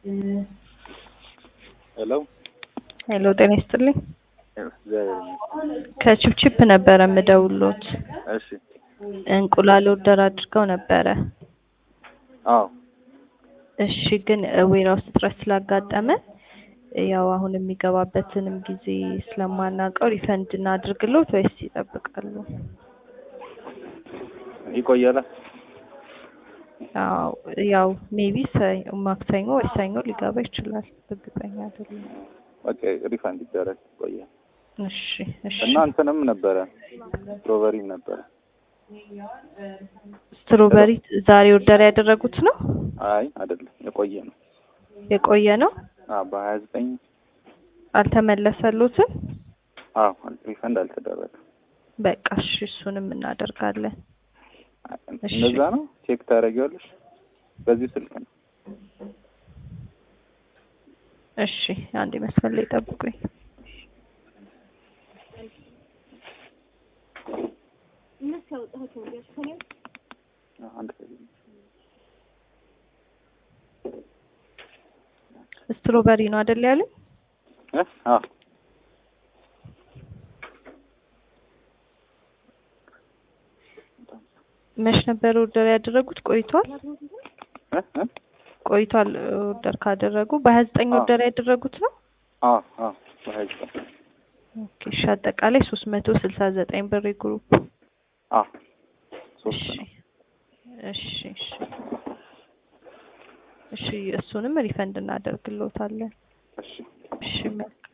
ሄሎ ሄሎ ጤና ይስጥልኝ። እግዚአብሔር ይመስገን። ከቺፕቺፕ ነበረ የምደውሎት። እሺ እንቁላል ኦርደር አድርገው ነበረ። አዎ እሺ ግን ዌራውስ እጥረት ስላጋጠመ ያው አሁን የሚገባበትንም ጊዜ ስለማናውቀው ሪፈንድ እናድርግሎት ወይስ ይጠብቃሉ? ይቆያል። ያው ያው ሜቢ ማክሰኞ ወይ ሰኞ ሊገባ ይችላል። እርግጠኛ አይደለም። ኦኬ ሪፋንድ ይደረግ ይቆያል። እሺ እሺ። እና እንትንም ነበረ ስትሮበሪም ነበረ። ስትሮበሪ ዛሬ ኦርደር ያደረጉት ነው? አይ አይደለም የቆየ ነው። የቆየ ነው? አዎ በሀያ ዘጠኝ አልተመለሰሉትም? አዎ ሪፈንድ አልተደረገም። በቃ እሺ እሱንም እናደርጋለን። እሺ። እንደዛ ነው። ቼክ ታደርጊዋለሽ። በዚህ ስልክ ነው። እሺ አንዴ መስመር ላይ ጠብቁኝ። አንድ ስትሮበሪ ነው አይደል ያለኝ? እ አዎ መች ነበር ኦርደር ያደረጉት? ቆይቷል እ እ ቆይቷል ኦርደር ካደረጉ በሀያ ዘጠኝ አዎ። ኦርደር ያደረጉት ነው? አዎ አዎ በሀያ ዘጠኝ ኦኬ እሺ አጠቃላይ ሶስት መቶ ስልሳ ዘጠኝ ብር ግሩፕ አዎ ሶስት እሺ ነው። እሺ እሺ እሺ እሱንም ሪፈንድ እናደርግልዎታለን። እሺ እሺ መልካም